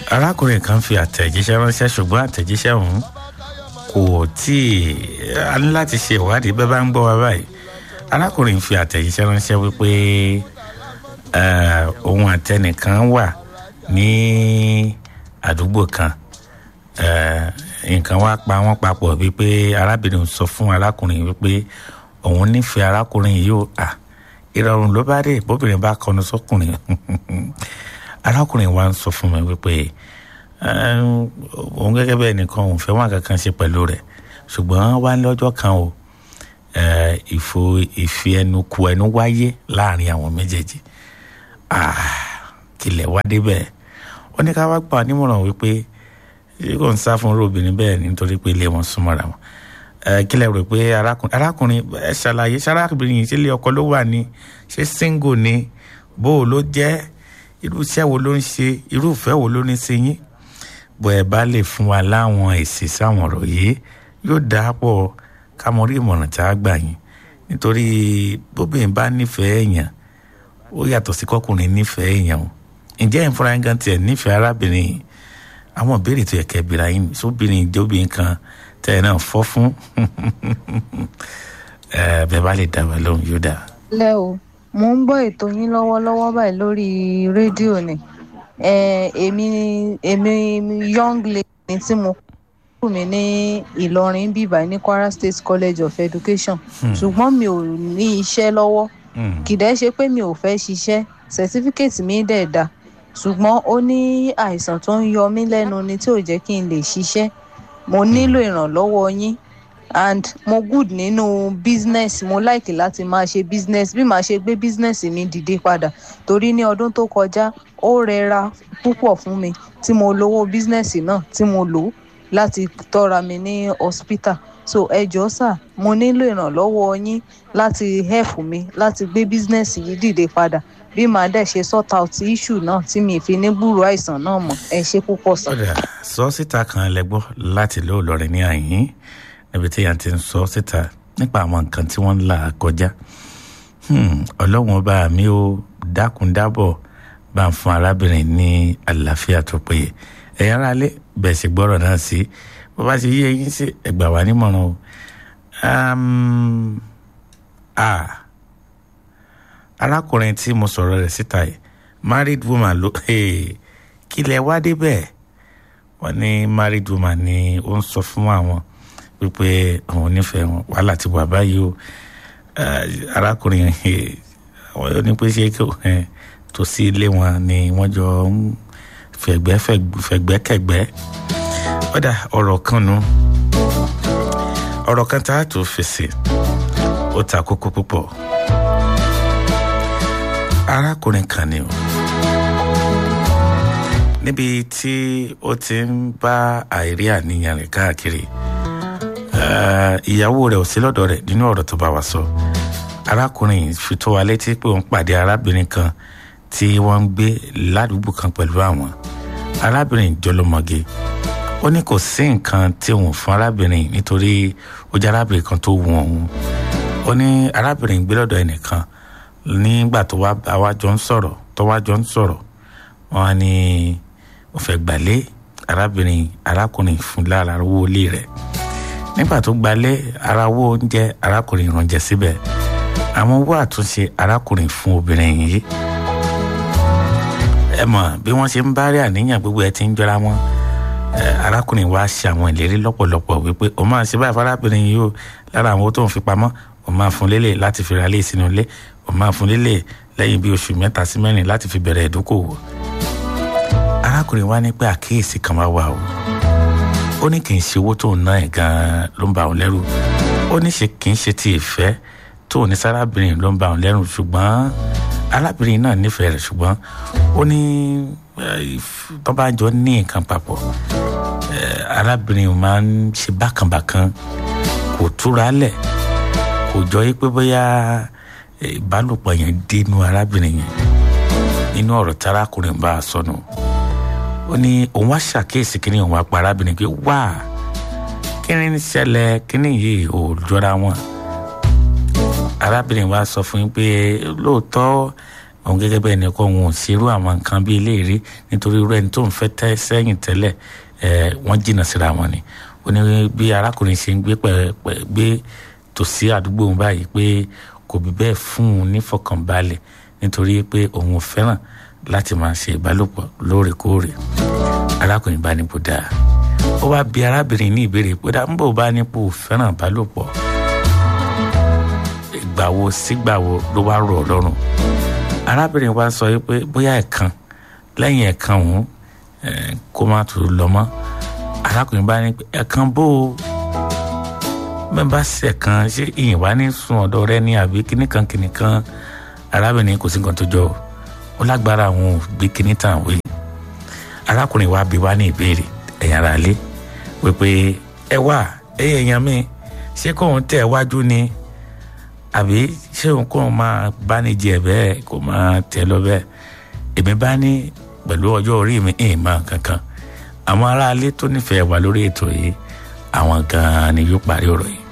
arákùnrin kan fi àtẹ̀jíṣẹ́ ránṣẹ́ ṣùgbọ́n àtẹ̀jíṣẹ́ ọ̀hún kò tí ì a ní láti ṣe ìwádìí bẹ́ẹ̀ bá ń gbọ́ wa báyìí arákùnrin fi àtẹ̀jíṣẹ́ ránṣẹ́ wípé òun àtẹnìkan wà ní àdúgbò kan nǹkan wá pa wọ́n papọ̀ wípé arábìnrin sọ fún arákùnrin wípé òun nífẹ̀ẹ́ arákùnrin yìí ó à ìrọ̀rùn ló bá dé bóbìnrin bá kọnu sọ́kùnrin arákùnrin wa ń sọ fún mi wípé òun gẹ́gẹ́ bẹ́ẹ̀ nìkan òun fẹ́ wọn kankan ṣe pẹ̀lú rẹ̀ ṣùgbọ́n wá lọ́jọ́ kan o ìfò ìfi ẹnu ku ẹnu wáyé láàrin àwọn méjèèjì kìlẹ̀ wá débẹ̀ ó ní ká wá gbà nímọ̀ràn wípé kò ń sá fún obìnrin bẹ́ẹ̀ nítorí pé ilé wọn súnmọ́ra wọn kílẹ̀ rò pé arákùnrin ẹ ṣàlàyé ṣarákùnrin yìí sílé ọkọ ló wà ní ṣé single ni bó o ló jẹ́ irú iṣẹ́ wo ló ń ṣe irú ìfẹ́ wo ló ní sí yín bó ẹ bá lè fún wa láwọn èsì sáwọn ọ̀rọ̀ yìí yóò dáa pọ̀ ká mọ rí ìmọ̀ràn tá a gbà yín nítorí bóbìnrin bá nífẹ̀ẹ́ èèyàn ó yàtọ̀ sí kọkùnrin nífẹ̀ẹ́ èèyàn o ǹjẹ́ ìfúnra yín gan tiẹ̀ nífẹ̀ẹ́ arábìnrin yìí àwọn ìbéèrè tó yẹ kẹ́ bìrà yín sóbìnrin ìjọbìnrin kan tẹ́ ẹ náà fọ́ fún bẹ́ẹ̀ bá lè dá wa lóhùn yóò dáa. lẹ́ o mo ń gbọ́ ètò yín lọ́wọ́lọ́wọ́ báyìí lórí rédíò ni èmi èmi young lady tí mo kúrò mi ní Ìlọrin bíbá ní Kwara State College of Education ṣùgbọ́n mi ò ní iṣẹ́ lọ́wọ́ kìdẹ́ ṣe pé mi ò fẹ́ ṣiṣẹ́ certificate mi dẹ̀ dá ṣùgbọ́n ó ní àìsàn tó ń yọ mí lẹ́nu ni tí ò jẹ́ kí n lè ṣiṣẹ́ mo nílò ìrànlọ́wọ́ yín and mo good nínú business mo like láti máa ṣe business bí màá ṣe gbé business mi dìde padà torí ní ọdún tó kọjá ó rẹra púpọ̀ fún mi tí mo lówó business náà tí mo lò láti tọ́ra mi ní hospital so ẹ jọ̀ọ́ sà mo nílò ìrànlọ́wọ́ yín láti help mi láti gbé business yìí dìde padà bí màá dẹ̀ ṣe sort out issue náà tí mi fi ní gbúrò àìsàn náà mọ̀ ẹ ṣe púpọ̀ sà. ọ̀dà sọ síta kan lẹ́gbọ́ láti lóò lọ́rin ní àyín níbi tí yàn ti ń sọ síta nípa àwọn nǹkan tí wọ́n ń là kọjá ọlọ́run ọba mi ò dákun dábọ̀ bá ń fún arábìnrin ní àlàáfíà tó péye ẹ̀yin ará lé bẹ̀ sí gbọ́rọ̀ náà sí bó bá ti yí eyín sí ẹgbà wá nímọ̀ràn o arákùnrin tí mo sọ̀rọ̀ rẹ̀ síta yìí married woman ló kí lẹ wá débẹ̀ wọ́n ní married woman ni ó ń sọ fún àwọn wípé òun nífẹ̀ẹ́ wọn wàhálà ti wà báyìí o arákùnrin àwọn ní pé ṣé tó sí ilé wọn ni wọ́n jọ ń fẹ̀gbẹ́ fẹ̀gbẹ́kẹ̀gbẹ́ ọ̀dà ọ̀rọ̀ kan nu ọ̀rọ̀ kan tá a tó fèsì ó ta kókó púpọ̀ arákùnrin kan ni o níbi tí ó ti ń bá àìrí àníyàn rẹ̀ káàkiri ìyàwó rẹ̀ ò sí lọ́dọ̀ rẹ̀ nínú ọ̀rọ̀ tó bá wa sọ arákùnrin fi tó wa létí pé òun pàdé arábìnrin kan tí wọ́n ń gbé ládùúgbò kan pẹ̀lú àwọn arábìnrin jọlọmọge ó ní kò sí nǹkan tí òun fún arábìnrin nítorí ó jẹ́ arábìnrin kan tó wù òun ó ní arábìnrin gbé lọ́dọ̀ ẹnìkan nígbà tó wá àwa jọ ń sọ̀rọ̀ tó wá jọ ń sọ̀rọ̀ wọ́n á ní ó fẹ́ gbàlé arábìnrin arákùnrin fún lára owó ilé rẹ̀ nígbà tó gbalé ara owó oúnjẹ arákùnrin ìrànjẹ síbẹ̀ àwọn owó àtúnṣe arákùnrin fún obìnrin yìí ẹ mọ̀ bí wọ́n ṣe ń bá rí àníyàn gbogbo ẹ ti ń jọra wọn arákùnrin wa ṣe àwọn ìlérí lọ́pọ̀lọpọ̀ wípé o máa ṣe báyìí fárábìnrin yìí o lára àwọn owó tó ń fi pamọ́ o máa fún lélẹ̀ láti fi ra lé sínú ilé o máa fún lélẹ̀ lẹ́yìn bí oṣù mẹ́ta sí mẹ́rin láti fi bẹ̀rẹ̀ ìdókòwò arákùnrin wa ní pé àkíyèsí kan máa wà o ó ní kì í ṣe owó tó ń ná ẹ̀ gan-an ló ń ba òun lẹ́rù ó ní kì í ṣe ti ìfẹ́ tó ní sárábìnrin ló ń ba òun lẹ́rù ṣùgbọ́n arábìnrin náà nífẹ̀ẹ́ rẹ̀ ṣùgbọ́n ó ní tó bá jọ ní nǹkan papọ̀ arábìnrin máa ń ṣe bákanbàkan kò túra lẹ̀ kò jọ yí pé bóyá ìbálòpọ̀ yẹn dénú arábìnrin yẹn nínú ọ̀rọ̀ tí arákùnrin bá a sọnù ó ní òun wá ṣàkíyèsí kínní òun wá pa arábìnrin pé wá kínní ń ṣẹlẹ̀ kínní yìí ò jọra wọn arábìnrin wa sọ fún yín pé lóòótọ́ òun gẹ́gẹ́ bẹ́ẹ̀ ni kọ́ òun ò ṣerú àwọn nǹkan bíi eléyìí nítorí irú ẹni tó ń fẹ́ tẹ́ sẹ́yìn tẹ́lẹ̀ ẹ̀ wọ́n jìnnà síra wọn ni ó ní bí arákùnrin ṣe ń gbé pẹ̀pẹ̀ gbé tòsí àdúgbò òun báyìí pé kò bí bẹ́ẹ̀ fún un nífọ̀kànbalẹ̀ nítorí pé òun ò fẹ́ràn láti máa ṣe ìbálòpọ̀ lóòrèkóòrè arákùnrin bá nípò dáa ó wá bi arábìnrin ní ìbéèrè pé dá ń bò bá nípò fẹ́ràn ìbálòpọ̀ ìgbà wo sígbà wo ló wá rọ̀ ọ́ lọ́rùn arábìnrin wa sọ pé bóyá ẹ̀kan lẹ́yìn ẹ̀kan òun kó má tún lọ mọ́ arákùnrin bá ní ẹ̀kan bó o mẹ́bà sẹ̀kan ṣé ìyìn wá ní sun ọ̀dọ̀ rẹ ní àbí kíníkan kíníkan arábìnrin kò sí nǹkan tó jọ ó lágbára àwọn ò gbé kíní tàn wé arákùnrin wa bí wá ní ìbéèrè ẹ̀yìn ara lé wípé ẹ wà ẹ̀yìn èèyàn mi ṣé kóun tẹ̀ wájú ni àbí ṣé òun kóun máa bá ní jẹ bẹ́ẹ̀ kó máa tẹ̀ lọ bẹ́ẹ̀ èmi bá ní pẹ̀lú ọjọ́ orí mi ìyìn máa kankan àwọn aráalé tó nífẹ̀ẹ́ wà lórí ètò yìí àwọn gan-an ni yóò parí ọ̀rọ̀ yìí.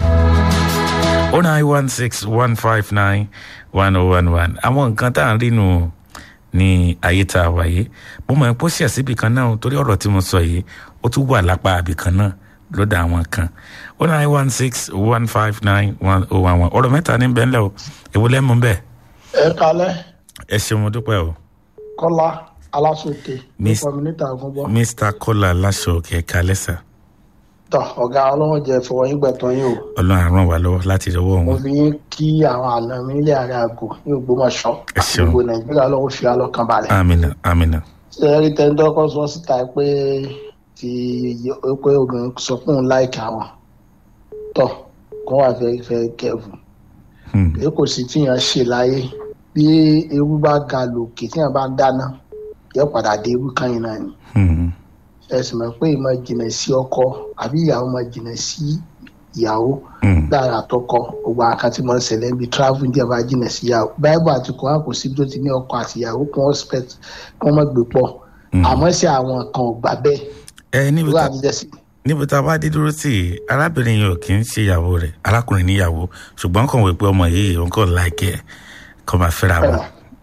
o nine one six one five nine one oh one one àwọn nǹkan tá à ń rí nù ní ayé tá a wà yìí mo mọ̀ pé ó ṣẹ̀ síbi kan náà torí ọ̀rọ̀ tí mo sọ yìí ó tún wà lápá àbí kan náà lọ́dọ̀ àwọn kan o nine one six one five nine one oh one one ọ̀rọ̀ mẹ́ta ní bẹ́ẹ̀ lẹ́ o èwo lẹ́mu bẹ́ẹ̀. ẹ kalẹ. ẹ ṣeun mo dúpẹ́ o. kọ́lá aláṣọkè Mis- kọ́mínítà àgùnbọ. mr kola lasọ̀kì ẹ̀ka lẹ́sà tọ ọ̀gá ọlọ́run jẹ́ fọwọ́ yín gbẹ̀tọ́ yín o. ọlọ́run á ràn wá lọ́wọ́ láti rọwọ́ mo wọn. fi yín kí àwọn àna mi nílé ààrẹ àgò ní ògbómọ̀ṣọ́ Ẹ ṣeun. gbogbo nàìjíríà lọ́wọ́ fi alọ́kàn balẹ̀. amina amina. ṣé ẹ rí tẹ́ńdọ́kọ́ sọ síta pé ti pé obìnrin sọ fún un láìka wọn tọ kó wà fẹ́ fẹ́ kẹ́fù Hmm. èyí kò sí tíyàn ṣe láyé bí ewu bá ga lòkè tíyàn bá dáná yóò padà dé ewu kan yìí náà ni. Hmm. ẹ sì mọ̀ pé ìmọ̀ jìnà sí ọkọ àbí ìyàwó mọ̀ jìnà sí ìyàwó Hmm. lára àtọkọ gbogbo àkàn tí mo ń ṣẹlẹ̀ níbi travel díẹ̀ bá jìnà sí ìyàwó báíbù àti kòrán kò síbi tó ti ní ọkọ àti ìyàwó kí wọ́n spẹt kí wọ́n mọ̀ gbé pọ̀ àmọ́ sí àwọn kan ò gbà bẹ́ẹ̀ ẹ níbi irú tá àtijọ́ sí. níbi tá a bá dé dúró sí i arábìnrin yìí ò kì í ṣe ìyàwó rẹ̀ arákùnrin níyàwó ṣùgbọ́n kàn wí pé ọmọ yìí òun kò láìkẹ́ ẹ̀ kó máa fẹ́ra wọn.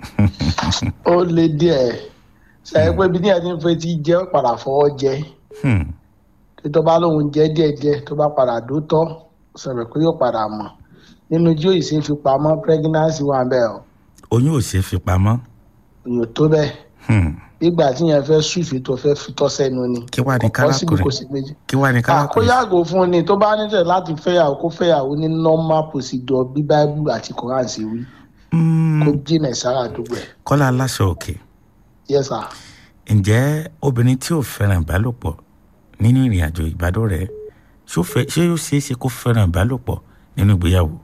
ó lé díẹ̀ sẹ́yìn pé bí ní ẹni fẹ́ ti jẹ́ ó padà fọwọ́ jẹ Hmm. tí tó bá lóun jẹ́ díẹ̀díẹ̀ tó bá padà dótọ́ sọ̀rọ̀ pé yóò padà mọ̀ nínú jí òyìnbó fi pamọ́ pregnancy wà bẹ́ẹ̀ o oyún ò ṣeé fi pamọ́. èèyàn tó bẹ́ẹ̀ Hmm. nígbà tí yẹn fẹ́ sùfì tó fẹ́ fi tọ́ sẹ́nu ni kí wàá ní Kò possible kárakùnrin kò sí méjì. kí wàá ní àkó kárakùnrin. yàgò fún ni tó bá níṣẹ́ láti fẹ́yàwó kó fẹ́yàwó ní normal procedure bí bible àti quran ṣe wí Hmm. kó jìnà sára àdúgbò ẹ̀ kọ́lá aláṣọ òkè yes sir. ǹjẹ́ obìnrin tí ò fẹ́ràn ìbálòpọ̀ nínú ìrìn àjò ìbádọ́rẹ̀ẹ́ ṣó fẹ́- ṣé yóò ṣeé ṣe kó fẹ́ràn ìbálòpọ̀ nínú ìgbéyàwó.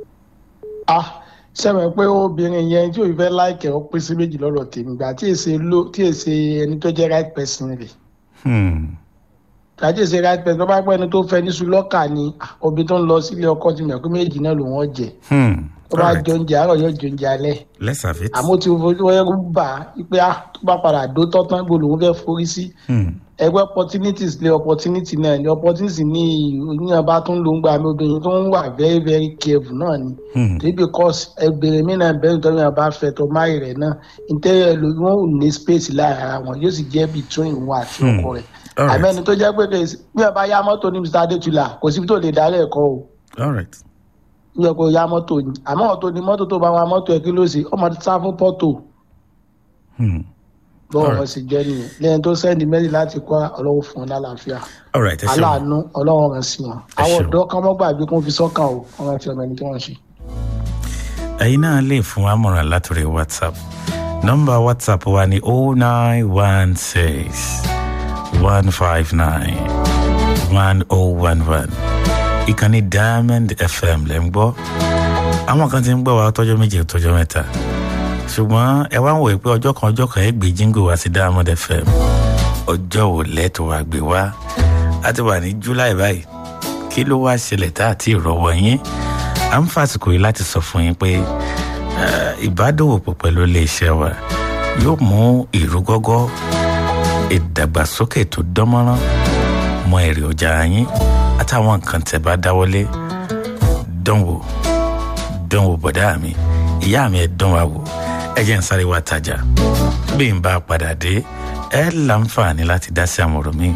ah sẹ́mi pé obìnrin yẹn tí òun fẹ́ láìkẹ́ ó pín sí méjì lọ́rọ̀ tèmi gbà tí èsè ló tí èsè ẹni tó jẹ́ right person rẹ̀ Hmm. gbà tí èsè right person tó bá pẹ́ ẹni tó fẹ́ ní sulọ́kà ni ah, obìnrin tó ń lọ sílé ọkọ ti mọ̀ pé méjì náà ló wọ́n jẹ Hmm. tó bá Alright. jẹ oúnjẹ àárọ̀ yóò jẹ oúnjẹ alẹ́ let's have it. àmọ́ tí o fojú wẹ́rú bà á pé ah tó bá padà dó tọ́tán gbòòlò òun fẹ́ forí sí Hmm. ẹgbẹ́ opportunities lé opportunity náà ni opportunity ní ìyíyan bá tún ló ń gba àmì obìnrin tó ń wà very very careful náà ni Hmm. torí because ẹgbẹ̀rẹ̀ mi náà bẹ́ẹ̀ nítorí wọn bá fẹ́ tó máì rẹ̀ náà interior ló wọn ò ní space láàrin ara wọn yóò sì jẹ́ between wọn àti Hmm. ọkọ rẹ̀ All right. àmẹ́ni tó jẹ́ pé kò sí- bí wọn bá yá mọ́tò ní mr adétúlà kò síbi tó lè darí ẹ̀kọ́ o all right. bí wọn kò yá mọ́tò ni àmọ́ ọ̀tọ̀ ni mọ́tò tó bá wa mọ́tò ẹ̀ kí ló ṣe ọmọ ti sá fún pọ́tò Hmm. bọ́ọ̀ Alright. wọn sì jẹ́ nìyẹn lẹ́yìn tó sẹ́ndì mẹ́rin láti kọ́ ọlọ́wọ́ fún un lálàáfíà all right. ẹ ṣeun. aláàánú ọlọ́wọ́ rẹ̀ sí wọn Ẹ àwọn ṣeun. ọ̀dọ́ kan mọ́ gbàgbé kó fi sọ́kàn o wọn rántí ọmọ ẹni tí wọ́n ṣe. ẹ̀yin náà lè fún wa mọ̀ràn látòrí whatsapp nọ́mbà whatsapp wa ni oh nine one six one five nine one oh one one ìkànnì diamond fm lẹ́ ń gbọ́ àwọn kan ti ń gbọ́ wa tọ́jọ́ méje tọ́jọ́ mẹ́ta ṣùgbọ́n ẹ wá ń wòye pé ọjọ́ kan ọjọ́ kan ẹ gbé jíngò wá sí diamond fm ọjọ́ wo lẹ́tọ̀ wá gbé wá a ti wà ní july báyìí kí ló wá ṣẹlẹ̀ tá àti ìrọ̀wọ́ yín à ń fàsìkò yìí láti sọ fún yín pé eh, ìbádòwòpọ̀ pẹ̀lú iléeṣẹ́ wa yóò mú ìrúgọ́gọ́ ìdàgbàsókè tó dánmọ́rán mọ èrè ọjà yín àtàwọn nǹkan tẹ́ bá dáwọ́lé dánwò dánwò bọ̀dá mi ìyá mi ẹ̀ dán wa wò ẹ jẹ́ ń sáré wá tajà bí n bá padà dé ẹ láǹfààní láti dá sí àwọn ọ̀rọ̀ mi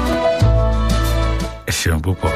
ẹ ṣeun púpọ̀.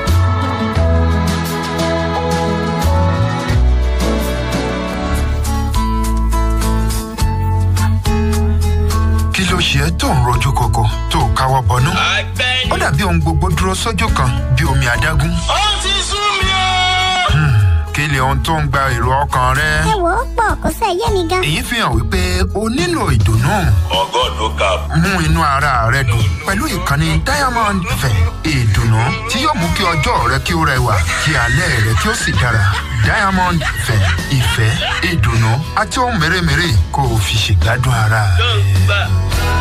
kí ló ṣe é tó ń rojú koko tó káwọ́ bọnú. ó dàbí ohun gbogbo dúró sójú kan bí omi adágún. ó ti sú mi o. kí ni ohun tó ń gba èrò ọkàn rẹ. ẹ wò ó pọ̀ kó sẹ́ yé mi gan. èyí fi hàn wípé o nílò ìdùnnú. ọgọ́ ló kà. mú inú ara rẹ dùn pẹ̀lú ìkànnì diamond fẹ̀ ìdùnnú tí yóò mú kí ọjọ́ rẹ kí ó rẹwà kí alẹ́ rẹ kí ó sì dára. diamond fẹ̀ ìfẹ́ ìdùnnú àti ohun mèremère kó o fi ṣègbádùn ara rẹ.